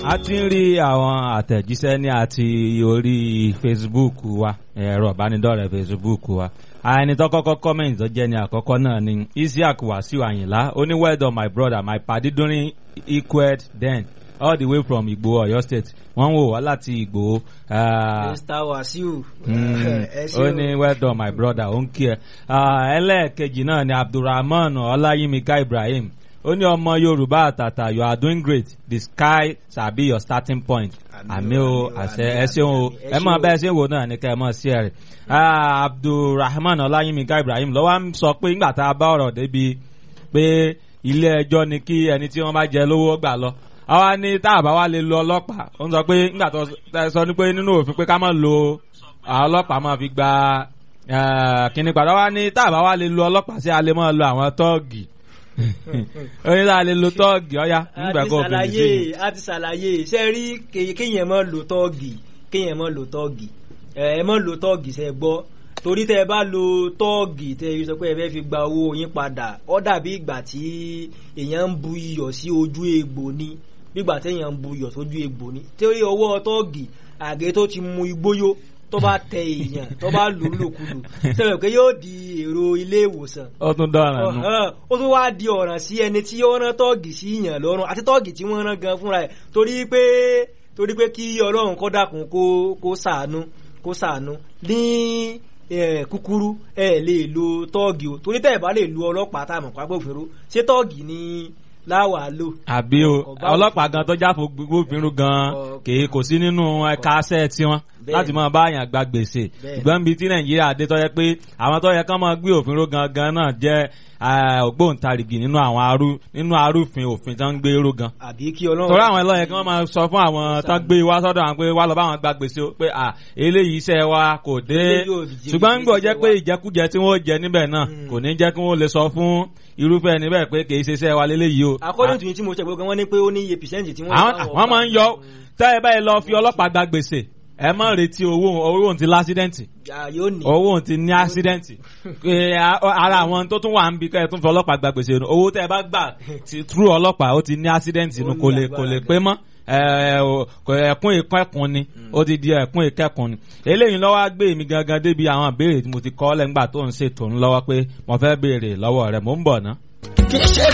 a ti ń rí àwọn àtẹ̀jíṣẹ́ ní àti orí Facebook wa ẹ̀rọ ìbánidọ́rẹ̀ẹ́ Facebook wa ẹni tó kọ́kọ́ comment tó jẹ́ ní àkọ́kọ́ náà ni Isiaq Wasiu Ayinla ó ní well done my brother my padi during equed then all the way from Igbo Ọ̀yọ́ state wọ́n ń wò wá láti Igbo. Mr Wasiu. ó ní well done my brother ó ń kí ẹ. ẹlẹ́ẹ̀kejì náà ni Abdulrahman Ọláyímíká Ibrahim ó ní ọmọ yorùbá àtàtà you are doing great the sky shall be your starting point àmì o àṣẹ ẹ ṣeun o ẹ mọ bẹ́ẹ̀ ṣe ń wò náà ní ká ẹ mọ̀ sí ẹ rẹ̀ abdulrahman ọláyímíkà ibrahim lọ́wọ́ ń sọ pé ńgbà tá a bá ọ̀rọ̀ débi pé ilé ẹjọ́ ni kí ẹni tí wọ́n bá jẹ lówó gbà lọ àwa ní tá a bá wá lè lo ọlọ́pàá ó ń sọ pé ńgbà tó sọ ní pé nínú òfin pé ká má lo ọlọ́pàá máa fi gba kíní padà wá ní tá a bá wá lè lo ọlọ́pàá sí a lè máa lo àwọn tọ́ọ̀gì oyin tá a lè lo tọ́ọ̀gì ọ̀ya nígbà kó fèrè sí i. a ti ṣàlàyé ṣe rí kéèyàn mọ́ lo tọ́ọ̀gì kéèyàn mọ́ lo tọ́ọ̀gì ẹ mọ́ lo tọ́ọ̀gì ṣe gbọ́ torí tẹ ẹ bá lo tọ́ọ̀gì tẹ ẹ sọ pé ẹ fẹ́ fi gba owó yín padà ó dàbí ìgbà tí èèyàn ń bu iyọ̀ sí ojú egbò ni bígbà téèyàn ń bu iyọ̀ sójú egbò ni torí ọwọ́ tọ́ọ̀gì àgé tó ti mu igbóyó tó bá tẹ èèyàn tó bá lù ú lòkulù sọ̀rọ̀ pé yóò di èrò ilé ìwòsàn. ó tún dọ̀ràn nù. ó tún wá di ọ̀ràn sí ẹni tí ó rán tọ́ọ̀gì sí yàn lọ́rùn àti tọ́ọ̀gì tí wọ́n rán gan fúnra ẹ̀ torí pé torí pé kí ọlọ́run kó dákun kó kó ṣàánú kó ṣàánú ní kúkúrú ẹ lè lo tọ́ọ̀gì o torí tẹ́ ẹ̀ bá lè lo ọlọ́pàá tá a mọ̀ pápẹ́ òfin ro ṣé tọ́ọ̀gì ni láwàá lò. àbí o ọlọ́pàá gan tó jáfo gbófinró gan kèé kò sí nínú ẹ̀ka aṣẹ́ tiwọn láti máa bá àyàn gba gbèsè ìgbọ́n bíi tí nàìjíríà dé tó yẹ pé àwọn tó yẹ kán máa gbé òfin ró gangan náà jẹ́ ògbóǹtarìgì nínú àwọn arú nínú arúfin òfin tó ń gbé ró gan. àbí kí ọlọ́run. torí àwọn ẹlọ́yẹ kí wọ́n máa sọ fún àwọn tó gbé wá sọ́dọ̀ àwọn pé wá lọ bá àwọn gba gbèsè pé à eléyìí iṣẹ́ wa kò dé ṣùgbọ́n ń gbọ́ jẹ́ pé ìjẹkújẹ tí wọ́n jẹ níbẹ̀ náà kò ní jẹ́ kí wọ́n lè sọ fún irúfẹ́ níbẹ̀ pé kì í ṣe iṣẹ́ wa léléyìí o. according to yín tí mo ṣe gbogbo wọn ní pé ó ní iye percent tí wọ́n. àwọn máa ń yọ tẹ́ ẹ báyìí lọ fi ọlọ́pàá gba gbèsè ẹ má retí owó owó òun ti lásídẹ́ǹtì owó òun ti ní ásídẹ́ǹtì ara àwọn tó tún wà ń bi kẹ́ ẹ tún fi ọlọ́pàá gba gbèsè nù owó tẹ́ ẹ bá gbà tú ọlọ́pàá ó ti ní ásídẹ́ǹtì nù kò lè kò lè pé mọ́ ẹ̀kún ìkẹ́kùn ni ó ti di ẹ̀kún ìkẹ́kùn ni eléyìí lọ́wọ́ gbé mi gangan débi àwọn ìbéèrè tí mo ti kọ́ lẹ́ngbà tó ń ṣètò ńlọ́wọ́ pé mo fẹ́ béèrè lọ́wọ́ rẹ̀ mò ń bọ̀ ná. kì í ṣe